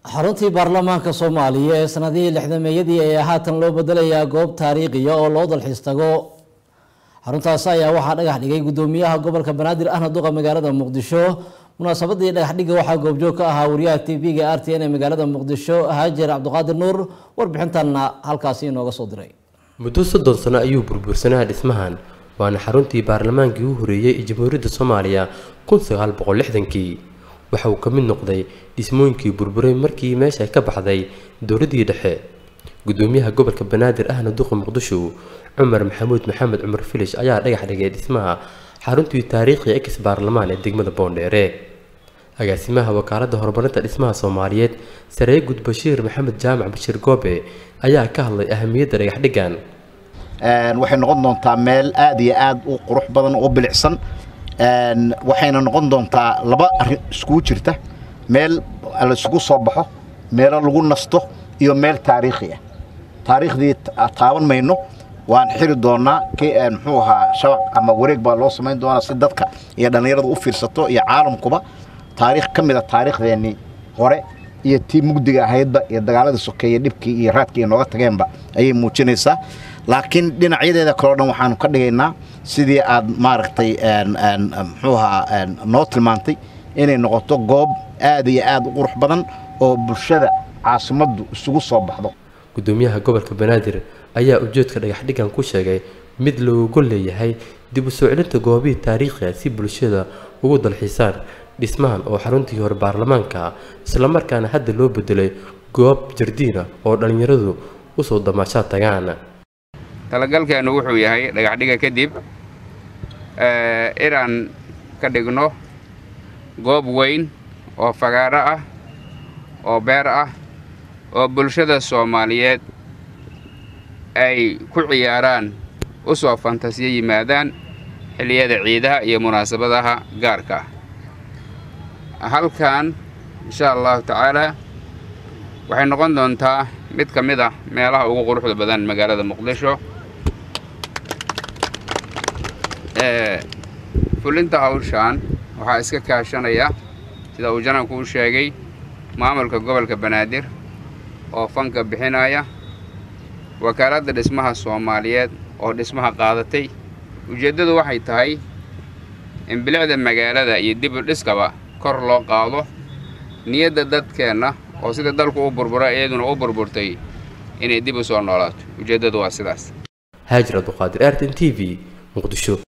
xaruntii baarlamaanka soomaaliya ee sanadihii lixdameeyadii ayaa haatan loo bedelayaa goob taariikhiya oo loo dalxiis tago xaruntaasi ayaa waxaa dhagax dhigay gudoomiyaha gobolka banaadir ahna duqa magaalada muqdisho munaasabadii dhagax dhigga waxaa goobjoog ka ahaa wariyaha t v-ga r t n ee magaalada muqdisho haajer cabdiqaadir nuur warbixintanna halkaasi inooga soo diray muddo soddon sano ayuu burbursanaa dhismahan waana xaruntii baarlamaankii u horeeyey ee jamhuuriyadda soomaaliya kun sagaal boqol lixdankii waxa uu ka mid noqday dhismooyinkii burburay markii meesha ka baxday dowladdii dhexe gudoomiyaha gobolka banaadir ahna duqa muqdisho cumar maxamuud maxamed cumar filish ayaa dhagax dhigay dhismaha xaruntii taariikhiga ex baarlamaan ee degmada boondheere agaasimaha wakaaladda horumarinta dhismaha soomaaliyeed saree gud bashiir maxamed jaamac bashiir goobe ayaa ka hadlay ahamiyadda dhagaxdhigan waxay noqon doontaa meel aad iyo aad u qurux badan oo bilicsan waxayna noqon doontaa laba arrin iskugu jirta meel la isugu soo baxo meelo lagu nasto iyo meel taariikhi ah taariikhdii taaban mayno waan xiri doonaa muxuu ahaa shabaq ama wareeg baa loo samayn doonaa si dadka iyo dhallinyaradu u fiirsato iyo caalamkuba taariikh ka mid a taariikhdeennii hore iyo tii mugdiga ahaydba iyo dagaaladii sokeeye dhibkii iyo raadkii nooga tageenba ayay muujinaysaa laakiin dhinacyadeeda kaleo dhan waxaanu ka dhigaynaa sidii aad maaragtay muxuu ahaa noo tilmaantay inay noqoto goob aad iyo aad u qurux badan oo bulshada caasimaddu isugu soo baxdo gudoomiyaha gobolka banaadir ayaa ujeedka dhagaxdhigan ku sheegay mid looga leeyahay dib u soo celinta goobihii taariikhiga si bulshada ugu dalxiisaan dhismahan oo xaruntii hore baarlamaanka islamarkaana hadda loo bedelay goob jardiina oo dhallinyaradu usoo damaashaad tagaan talagalkeenu wuxuu yahay dhagaxdhiga kadib inaan ka dhigno goob weyn oo fagaaro ah oo beer ah oo bulshada soomaaliyeed ay ku ciyaaraan u soo fantasiyo yimaadaan xilliyada ciidaha iyo munaasabadaha gaarka ah halkan insha allahu tacaalaa waxay noqon doontaa mid ka mid ah meelaha ugu quruxda badan magaalada muqdisho fulinta hawshaan waxaa iska kaashanaya sida uu jananku u sheegay maamulka gobolka banaadir oo fanka bixinaya wakaaladda dhismaha soomaaliyeed oo dhismaha qaadatay ujeeddadu waxay tahay in bilicda magaalada iyo dib u dhiskaba kor loo qaado niyadda dadkeenna oo sida dalku u burbura iyaduna u burburtay inay dib u soo noolaato ujeeddadu waa sidaas haajir abduqaadir artin t v muqdisho